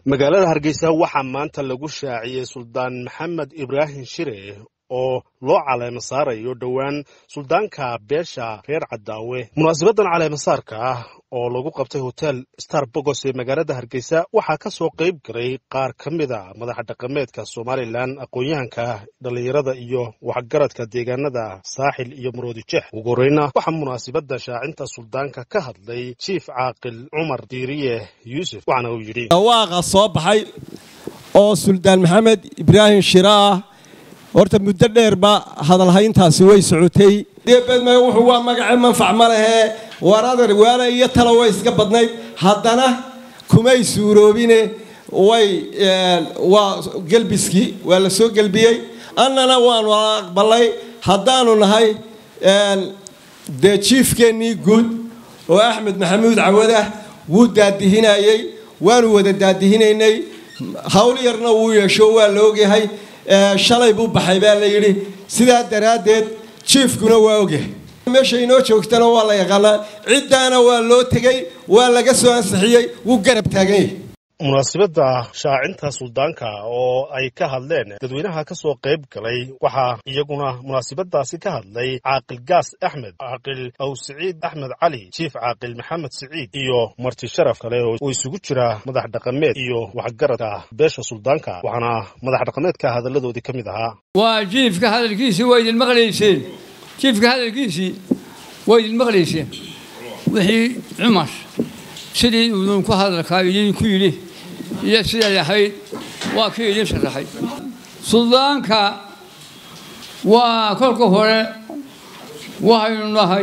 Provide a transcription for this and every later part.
magaalada hargeysa waxaa maanta lagu shaaciyey suldaan maxamed ibraahim shire oo loo caleemo saarayo dhowaan suldaanka beesha reer cadaawe munaasabadan caleemasaarka ah oo lagu qabtay hotel star bogos ee magaalada hargeysa waxaa ka soo qayb galay qaar ka mida madaxa dhaqameedka somalilan aqoon-yahanka dhallinyarada iyo waxgaradka deegaanada saaxil iyo maroodijeex ugu horeyna waxaa munaasabadda shaacinta suldaanka ka hadlay jiif caaqil cumar diiriye yuusuf waxaana uu yidhi dhawaaqa soo baxay oo suldaan maxamed ibraahim shire ah horta muddo dheerba hadalhayntaasi way socotay deebedme wuxuu waa magace manfac ma lehee waradar waana iyo talo way iska badnayd haddana kumay suuroobine way waa gelbiskii waa la soo gelbiyey annana waanu aqbalay haddaanu nahay dee jiifkeennii guud oo axmed maxamuud cawadah wuu daadihinayey waanu wada daadihinaynay hawl yarna wuu yeesho waa la ogyahay shalay buu baxay baa la yidhi sidaa daraaddeed jiifkuna waa ogyahay meesha inoo joogtana waa la yaqaanaa ciddaana waa loo tegey waa laga soo ansixiyey wuu garab taagan yahay munaasabadda shaacinta suldaanka oo ay ka hadleen dadweynaha ka soo qayb galay waxaa iyaguna munaasabadaasi ka hadlay caaqil gaas axmed caaqil aw siciid axmed cali jiif caaqil maxamed siciid iyo marti sharaf kale oo isugu jira madax dhaqameed iyo waxgaradka beesha suldaanka waxaana madax dhaqameedka hadalladoodii ka mid ahaa waa jiifka hadalkiisii waa idin maqlayseen jiifka hadalkiisii waa idin maqlayseen wixii cumar sidii idinku hadalkaa idinku yidhi iyo siday ahayd waa kii idin sharaxay suldaanka waa kolka hore waxaynu nahay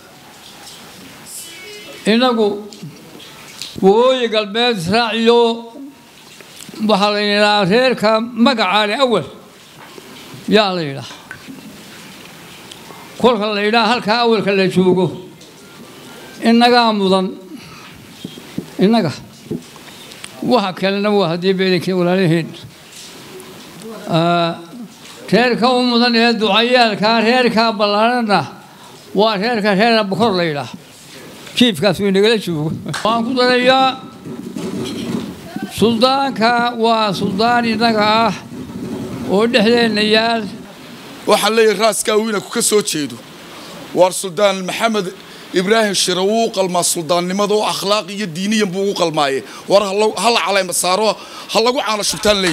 innagu waqooyi galbeed israaciyo waxaa la yidhahaa reerka magacaale awal yaa la yidhaha kolka la yidhaha halkaa awalka la joogo innagaa mudan innaga waxa kalena waa haddii beelinkii walaalaheen reerka u mudan ee ducayaalkaa reerkaa ballaarana waa reerka reer bokor la yidhaah jiifkaas uu inagala joogo waan ku darayaa suldaanka waa suldaan innaga ah oo dhexdeenna yaal waxaan leeyahay raaskaa wiinanku ka soo jeedo waar suldaan maxamed ibraahim shire wuu u qalmaa suldaannimada oo akhlaaq iyo diiniyan buu ugu qalmaaye war ha la calayma saaro ha lagu caano shubtaan leey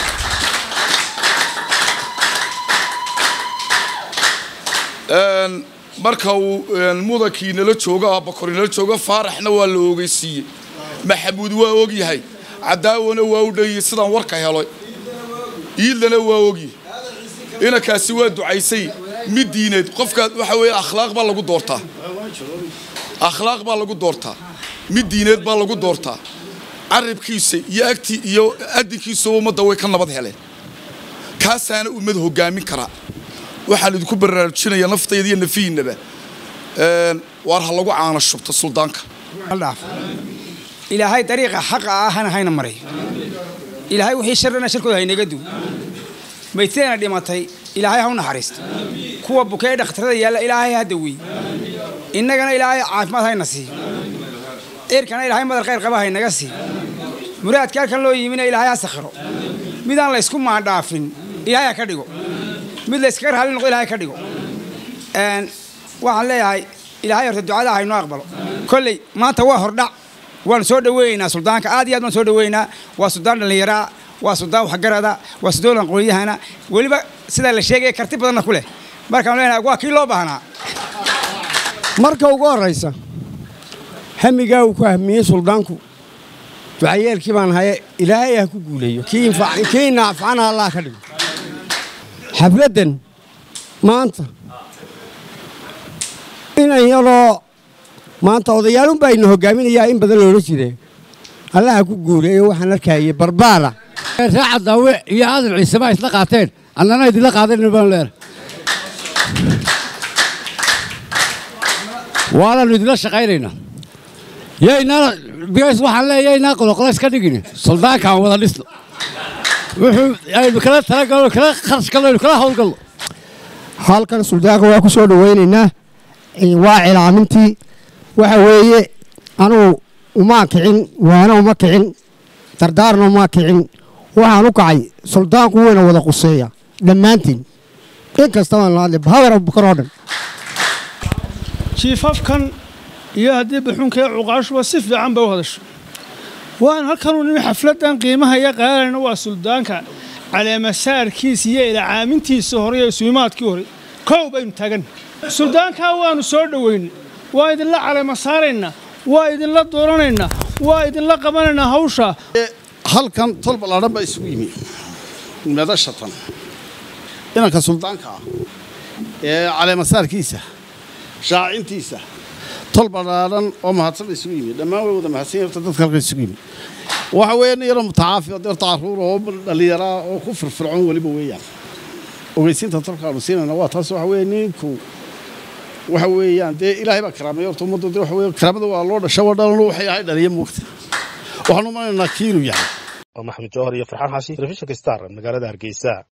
marka uu mudankii nala joogo abakori nala joogo faaraxna waa la ogeysiiyey maxamuud waa ogyahay cadaawana waa u dhayey sidaan warka helay iidlana waa ogyahay inankaasi waa ducaysay mid diineed qofkaad waxa weeye akhlaaq baa lagu doortaa akhlaaq baa lagu doortaa mid diineed baa lagu doortaa carabkiisa iyo agtii iyo adinkiisaba ummadda way ka nabad heleen kaasaana ummad hogaamin karaa waxaan idinku baraarujinaya naftayda iyo nafihiinaba waar ha lagu caano shubto suldaanka ilaahay dariiqa xaqa ah hana hayna maray ilaahay wixii sharrana sharkooda haynaga duw maydteena dhimatay ilaahay ha u naxariisto kuwa bukee dhakhtarada yaalla ilaahay ha daweey innagana ilaahay caafimaad hayna siiyo eerkana ilaahay madal khayr qaba haynaga siiyo muraadka halkan loo yimina ilaahay ha sakhiro midaan laysku maandhaafin ilaahay ha ka dhigo mid layskaga raalli noqdo ilahay ka dhigo waxaan leeyahay ilaahay horta ducada haynoo aqbalo kolley maanta waa hordhac waanu soo dhaweynaynaa suldaanka aad iyo aad baan soo dhaweynaa waa suldaan dhallinyaraa waa suldaan waxgarada waa suldaan aqoonyahana weliba sidaa la sheegaya karti badanna ku leh markaan leenahay waa kii loo baahnaa marka ugu horraysa hamigaa uu ku hamiyey suldaanku ducayeelkii baan haye ilaahay ha ku guuleeyo kii naafcana allah ka dhigo xafladdan maanta inan yaroo maanta odayaalunbaa ina hogaaminayaa in badan loola jire allah ha ku guuleeyo waxaan arkayay barbaara ree cadaawe iyo aadan ciiseba isla qaateen annana idinla qaadan baan leer waanaanu idinla shaqaynaynaa yaynaa bigays waxaan leeya yaynaa qoloqolays ka dhigin suldaankaan wada dhisno wuxuu aynu kala talagalno kala kharash galno aynu kala hawlgalno halkan suldaanka waa ku soo dhawaynaynaa waa cilaamintii waxa weeye anugu uma kicin waana uma kicin dardaarna maa kicin waxaan u kacay suldaanku weyna wada quseeya dhammaantiin in kastabaan la hadlay habar abubakar oo dhan jiifafkan iyo haddii buxunkee cuqaashuba si fiican bay u hadasho waan halkanuu nimi xafladdan qiimaha iyo qaadanayna waa suldaanka caleemasaarkiisa iyo ilacaamintiisa hore iyo isuimaadkii hore kow baynu taagan suldaankaa waannu soo dhoweynay waa idinla caleema saaraynaa waa idinla dooranaynaa waa idinla qabanaynaa hawsha halkan tol ballaadhan baa isugu yimi madashatan inanka suldaanka ah ee caleemasaarkiisa shaacintiisa tol ballaadhan oo mahadsan ba isugu yimi dhammaan way wada mahadsan horta dadka halkan isugu yimi waxa weeye nin yaro mutacaafi oo horta carruur oo dhallinyaraa oo ku firfircoon weliba weeyaan ogeysiinta tolkaanu siinayna waa taas waxa weeye ninku waxa weeyaan dee ilaahay baa karaameeya horta ummaddu dee waxa weeye karaamada waa loo dhasha waa dhalanu waxay ahay dhaliya moogta waxaanu umanaynaa kiinuu yahay waa maxamed jawhar iyo farxaan xaashi telefishinka star magaalada hargeysa